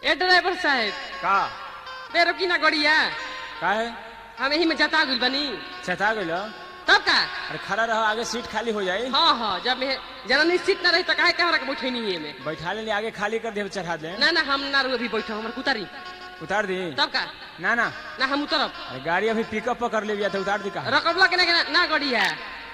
ए driver साहब का बेरो की ना गड़िया का है हम यही में जता गुल बनी चता गइल तब का अरे खड़ा रहो आगे सीट खाली हो जाई हाँ हाँ जब मैं जना निश्चित ना रही तो काहे कहाँ रख बैठे नहीं में बैठा ले आगे खाली कर दे चढ़ा दे ना ना हम ना रू अभी बैठो हमर कुतारी उतार दी तब का ना ना ना हम उतरब अरे गाड़ी अभी पिकअप पर कर ले तो उतार दी का रकबला के ना के ना- ना गड़िया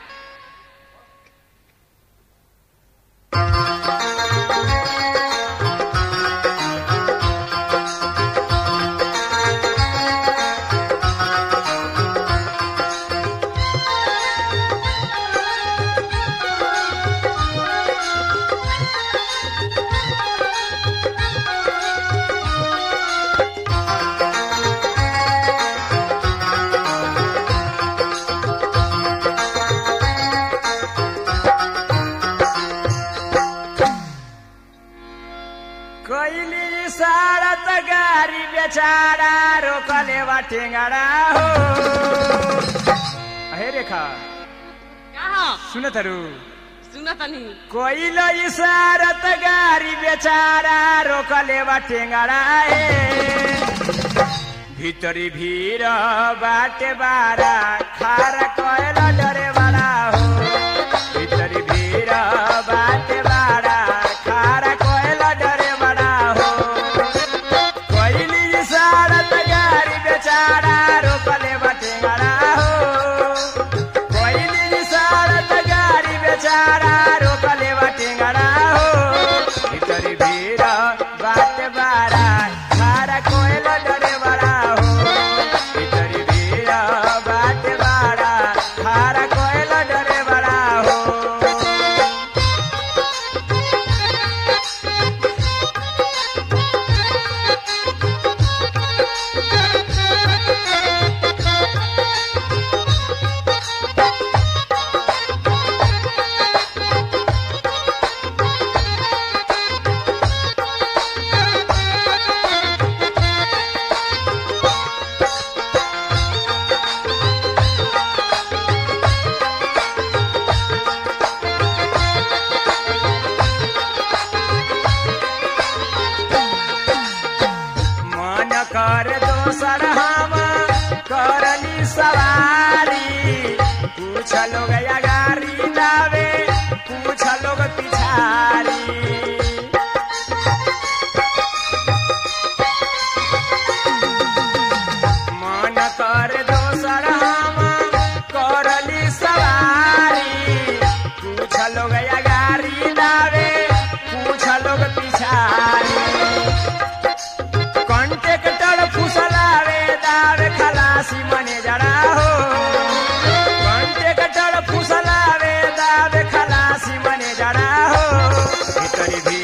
कैली सारत गाड़ी बेचारा रोकले बा टेंगड़ा हो अहे रेखा कहाँ सुन तरु सुना तनी कोइल इशारत गाड़ी बेचारा रोकले बा टेंगड़ा ए भीतरी भीर बाटे बारा खारा कोयल डरे बड़ा हो भीतरी भीर बाटे बारा खारा कोयल डरे बड़ा हो कोइली इशारत गाड़ी बेचारा रोकले बा टेंगड़ा हो कोइली इशारत गाड़ी बेचारा रोकले बा टेंगड़ा हो भीतरी भीर बाटे बारा खारा कोयल डरे बड़ा हो भीतरी भीर बाटे बारा खारा कोयल डरे बड़ा हो मन कर दोसर हम करली सवारी कुछ लोग गाड़ी लावे कुछ लोग पिछारी मन कर दोसर हम करली सवारी कुछ लोग गाड़ी लावे कुछ लोग पिछारी कॉन्ट्रेक्टर फुसलावे दार खलासी मने जड़ा हो कॉन्ट्रेक्टर फुसलावे दार खलासी मने जड़ा हो भीतरी भी